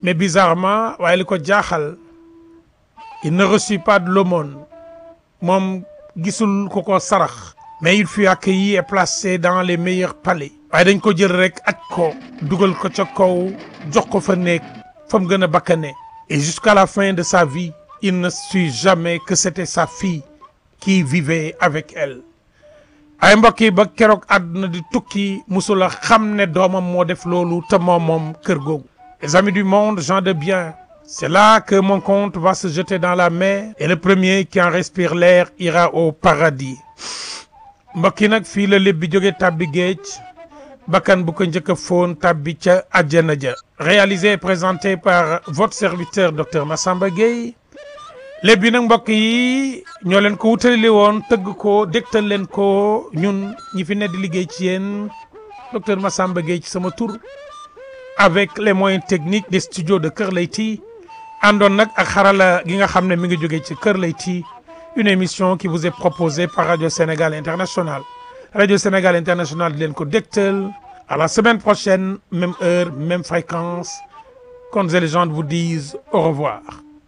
mais bizarrement waaye li ko jaaxal il ne reçut pas de l'aumône moom gisul ko ko sarax mais il fut accueilli et placé dans les meilleurs palais waaye dañ ko jël rek aj ko dugal ko ca kaw jox ko fa nekk fa mu gën a bakkane et jusqu'à la fin de sa vie il ne sut jamais que c'était sa fille qui vivait avec elle ay mbokk yi ba keroog àdduna di tukki musula xam ne doomam moo def loolu te moom moom kër googu les amis du monde gens de bien c'est là que mon compte va se jeter dans la mer et le premier qui en respire l'air ira au paradis mbokk yi nag fii la lépp bi jóge tàbbi géej bakkan bu ko njëkk a foon tàbbi ca àjjana ja réalisé et présenté par votre serviteur docteur Massamba Gueye lépp bi nag mbokk yi ñoo leen ko wutali woon tëgg ko dégtal leen ko ñun ñi fi ne di liggéey ci yéen docteur Massamba Gueye ci sama tur avec les moyens techniques des studios de Kër Leyti àndoon nag ak xarala gi nga xam ne mi ngi jóge ci Kër Leyti une émission qui vous est proposée par Radio Sénégal International Radio Sénégal International di leen ko dégtal à la semaine prochaine même heure même fréquence Contes et légendes vous disent au revoir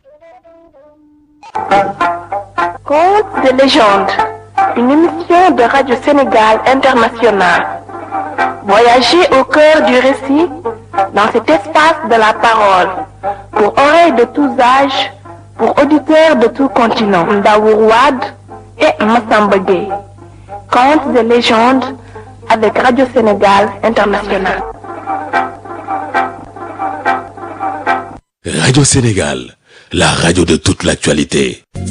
Contes de légende, une émission de Radio Sénégal International. Voyagez au cœur du récit dans cet espace de la parole, pour oreilles de tous âges, pour auditeurs de tout continent. Ndaour Wade et Massamba Gueye. Contes de légende avec Radio Sénégal International. Radio Sénégal, la radio de toute l'actualité.